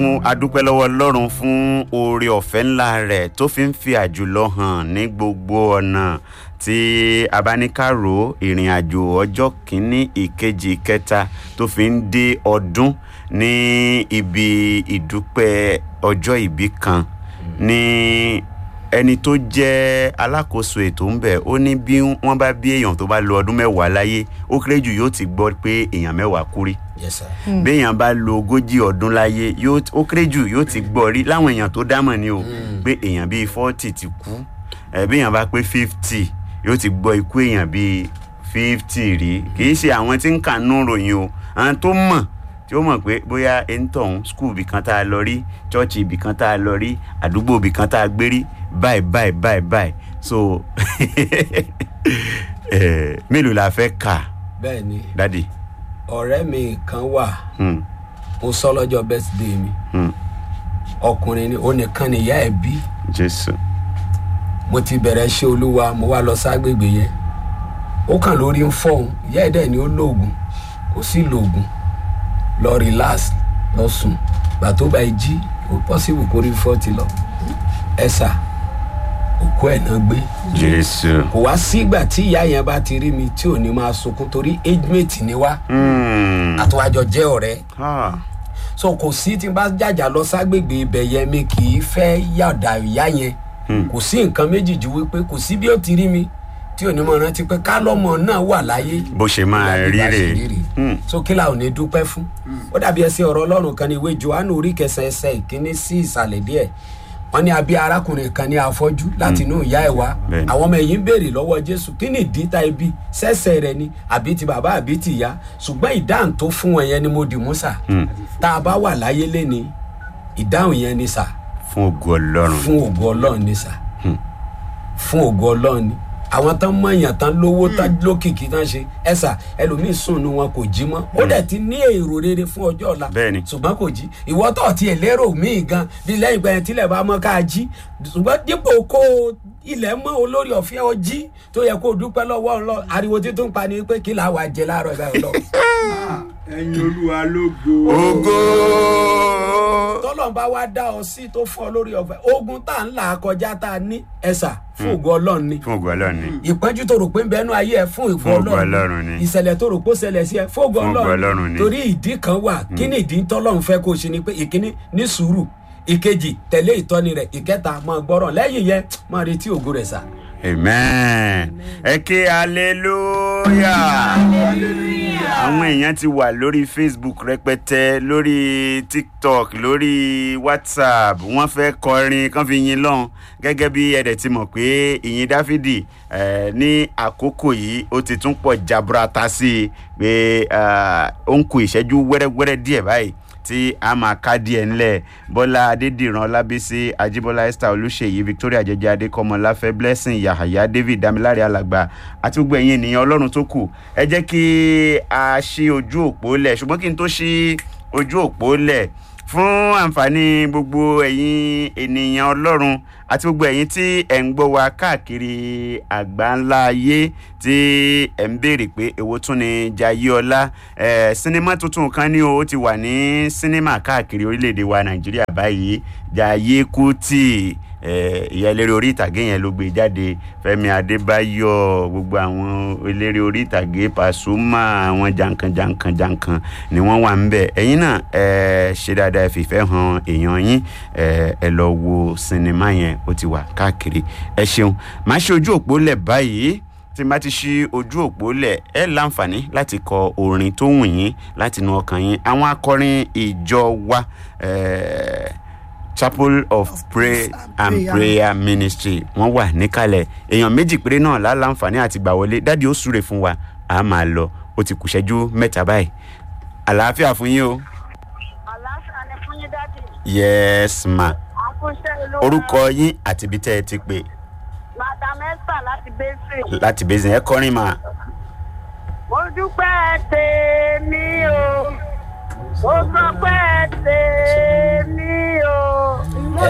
fún adúpẹ́ lọ́wọ́ ọlọ́run fún oore ọ̀fẹ́ ńlá rẹ̀ tó fi ń fi àjùlọ hàn ní gbogbo ọ̀nà tí a bá ní ká rò ìrìn àjò ọjọ́ kìíní ìkejì ìkẹta tó fi ń dé ọdún ní ibi ìdúpẹ́ ọjọ́ ìbí kan ní ẹni tó jẹ́ alákòóso ètò ń bẹ̀ ó ní bí wọ́n bá bí èèyàn tó bá lo ọdún mẹ́wàá láyé ó kéré jù yóò ti gbọ́ pé èèyàn mẹ́wàá kú rí yes sir. béèyàn bá lo ogójì ọdún láyé yóò ó kéré jù yóò ti gbọ́ rí láwọn èèyàn tó dámọ̀ ni o pé èèyàn bíi forty ti kú ẹ̀ béèyàn bá pé fifty yóò ti gbọ́ ikú èèyàn bíi fifty rí kì í ṣe àwọn tí ń kà nú ròyìn o àwọn tó mọ̀ tí ó mọ̀ pé bóyá ẹ̀ńtọ̀hún skul ibì kan tá a lọ rí chọ́ọ̀chì ibì kan tá a lọ rí àdúgbò ibì kan tá a gbé rí báyìí báyìí báyìí báyìí so eh, mélòó la fẹ́ kà bẹ́ẹ̀ ni dádì. ọ̀rẹ́ mi kan wà Hmm, mo sọ lọ́jọ́ birthday mi hmm, ọkùnrin ni ó nìkan nìyá ẹ̀ bí jésù. mo ti bẹ̀rẹ̀ ṣe olúwa mo wá lọ ságbègbè yẹn ó kàn lórí ń fọ́hún ìyá ẹ̀ dẹ̀ ni ó lóògùn kò sí lóògùn lọ relax lọ sùn gbà tó bá ẹ jí ó possible kó rí fọ́ọ̀tì lọ ẹ sà òkú ẹ̀ náà gbé jésù. kò wá sígbà tí ìyá yẹn bá ti rí mi tí ò ní máa sunkún torí age mate ni wá Hmm, àtúwájọ jẹ́ ọ̀rẹ́ ah, so kò sí tí n bá jàjà lọ ságbègbè ibẹ̀ yẹn mi kì í fẹ́ yàdà ìyá yẹn kò sí nǹkan méjì ju wípé kò sí bí ó ti rí mi tí ò ní mọ̀ rántí pé kálọ́mọ náà wà láyé bó ṣe máa ìlànà rí ìbá ṣe rè rí Hmm, so kí la ò ní dúpẹ́ fún ó dàbí ẹsẹ̀ ọ̀rọ̀ ọlọ́run kan ní ìwé johannu orí kẹsàn ẹsẹ̀ ìkíní sí ìsàlẹ̀ díẹ̀ wọ́n ní abí arákùnrin kan ní afọ́jú láti inú ìyá ẹ̀ wá Bẹ́ẹ̀ni. àwọn ọmọ ẹ̀yìn béèrè lọ́wọ́ jésù kí ni ìdí ta ibi sẹ́sẹ̀ rẹ ni àbí ti bàbá àbí ti ìyá ṣùgbọ́n ìdáhùn tó fún wọn yẹn ni mo dì mú sà hmm, tá a bá wà láyé léni ìdáhùn yẹn ni sà fún ògo ọlọ́run. fún ògo ọlọ́run ni sà Hmm. fún ògo ọlọ́run ni àwọn tán mọ̀yàn tán lówó tán lókìkí tán ṣe ẹ sà ẹlòmíín sùn nu wọn kò jí mọ́ ó dẹ̀ ti ní èrò rere fún ọjọ́ ọ̀la Bẹ́ẹ̀ni. ṣùgbọ́n kò jí ìwọ tó ti ẹ̀ lérò míì gan bí lẹ́yìn ìgbà yẹn tílẹ̀ bá mọ́ ká jí ṣùgbọ́n dípò kó ilẹ̀ mọ́ olórí ọ̀fẹ́ ọ jí tó yẹ kó o dúpẹ́ lọ́wọ́ ọlọ́ ariwo títún pa ni pé kí làá wàá jẹ láàárọ̀ ìgbà yẹn lọ. ẹyin olúwa lógo. ògo. tọ́lọ́n bá wá dá ọ sí tó fún ọ lórí ọ̀fẹ́ ogun tá à ń là kọjá tá a ní ẹ̀sà fún ògo ọlọ́run ni fún ògo ọlọ́run ni. ìpọ́njú tó rò pé ń bẹnu ayé ẹ fún Fún ìfọ ògo Ọlọ́run ni. ìṣẹ̀lẹ̀ tó rò pé ó ṣẹlẹ̀ sí ẹ fún ògo Fún ògo Ọlọ́run ọlọ́run ni. torí ìdí kan wà kí ni ìdí tọ́lọ́run fẹ́ kó o ṣe ni pé ìkíní ní sùúrù ìkejì tẹ̀lé ìtọ́ni rẹ̀ ìkẹta máa gbọ́rọ̀ lẹ́yìn yẹn máa retí ògo rẹ̀ sà. amen. ẹ ké hallelujah. àwọn èèyàn ti wà lórí facebook rẹpẹtẹ lórí tiktok lórí whatsapp wọ́n fẹ́ kọrin kán fi yin lọ́hùn gẹ́gẹ́ bí ẹ̀dẹ̀ ti mọ̀ pé ìyìn dáfídì eh, ní àkókò yìí ó ti tún pọ̀ jaburata sí i pé ah, ó ń ku ìṣẹ́jú wẹ́rẹ́wẹ́rẹ́ díẹ̀ báyìí tí a máa ká díẹ̀ ńlẹ̀ bọ́lá adédìran ọlábísí ajíbọ́lá esther olùṣèyí victoria jẹjẹ adékọ́mọ láfẹ́ blessing yahaya david damilare alàgbà àti gbogbo ẹ̀yin ènìyàn ọlọ́run tó kù ẹ jẹ́ kí a ṣí ojú òpó lẹ̀ ṣùgbọ́n kí n tó ṣí ojú òpó lẹ̀ fún àǹfààní gbogbo ẹ̀yin ènìyàn ọlọ́run àti gbogbo ẹ̀yin tí ẹ̀ ń gbọ́ wa káàkiri àgbáńlá ayé tí ẹ̀ ń béèrè pé èwo tún ni jayéọlá ẹ̀ sinimá tuntun kan ní o ó ti wà ní sinimá káàkiri orílẹ̀-èdè wa nàìjíríà báyìí jayé kùtì ẹ̀ ìyá eléré orí ìtàgé yẹn ló gbé jáde fẹmi adébáyọ gbogbo àwọn eléré orí ìtàgé pàṣùmà àwọn jankan jankan jankan ni wọn wà ń bẹ ẹyin náà ẹ ṣe dáadáa ẹ fìfẹ́ hàn èèyàn yín ẹ ẹ lọ wo sinimá yẹn ó ti wà káàkiri ẹ ṣeun màá ṣe ojú òpó lẹ̀ báyìí tí n bá ti ṣí ojú òpó lẹ̀ ẹ láǹfààní láti kọ orin tó wù yín láti inú ọkàn yín àwọn akọrin ìjọ wa ẹ chapel of prayer and prayer ministry wọn wà níkàlẹ̀ èèyàn méjì péré náà láǹfààní àti gbà wọlé dáàdi ó súre fún wa a máa lọ ó ti kùṣẹ́jú mẹ́ta báyìí àlàáfíà fún yín o àlàáfíà ni fún yín dádì yes ma àkúṣe olówó orúkọ yín àti ibi tẹ́ ẹ ti pè madam esther láti bẹ́sẹ̀. láti bẹ́sẹ̀ ẹ kọrin mà mo dúpẹ́ tèmi o mo sọ pé tèmi o mo